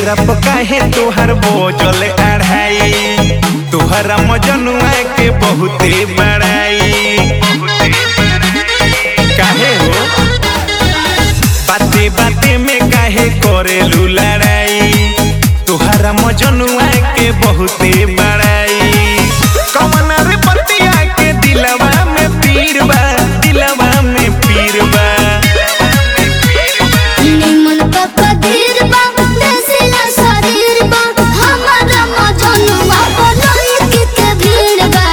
चेहरा पर काहे तोहर बोझल अढ़ाई तोहरा मजनुआ के बहुते बड़ाई काहे हो बाते बाते में काहे करेलू लड़ाई तोहरा मजनुआ के बहुते बड़ाई कमन रे पतिया के दिलवा में पीर बा दिलवा में पीर बा निमन पप्पा धीर बा देसिला शरीर बा हमारा मजनुआ बनोई के के भीड़ बा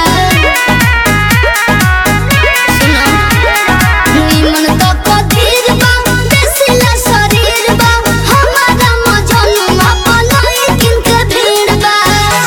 सुनो निमन पप्पा धीर बा देसिला शरीर बा हमारा मजनुआ बनोई के के भीड़ बा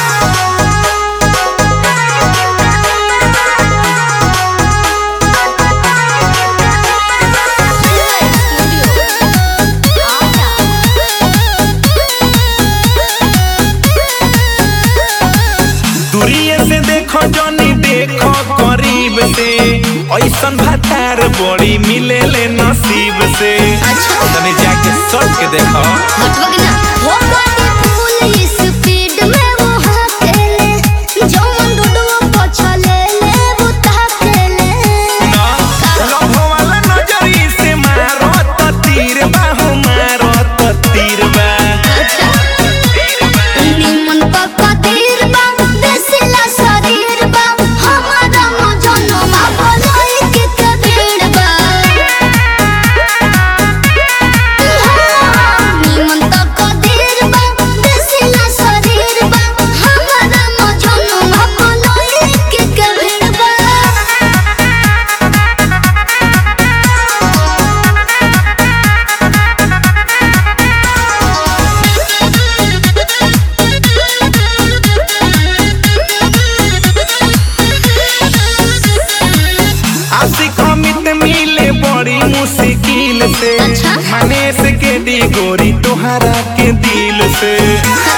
दूरिये से देखो जनी देखो करीब से ऐसन भातार बड़ी मिले ले नसीब से अच्छा। तने जाके सट के देखो हटवग ना हो गाड़ी फुल स्पीड में वो हाकेले जौन डुडुओ पछले ले वो ताकेले ना लव वाला नजरी से मारो त तीर बाहु मारो त तीर बा अच्छा निमन पक्का तीर बा देसिला शरीर बा हमारा मजनो मा बनोई के कबीर बा निमन पक्का तीर बा देसिला शरीर बा हमारा मजनो मा बनोई के कबीर बा आशिक अमित मिले बड़ी मुश्किल से अच्छा। माने से के दी गोरी तोहरा के दिल से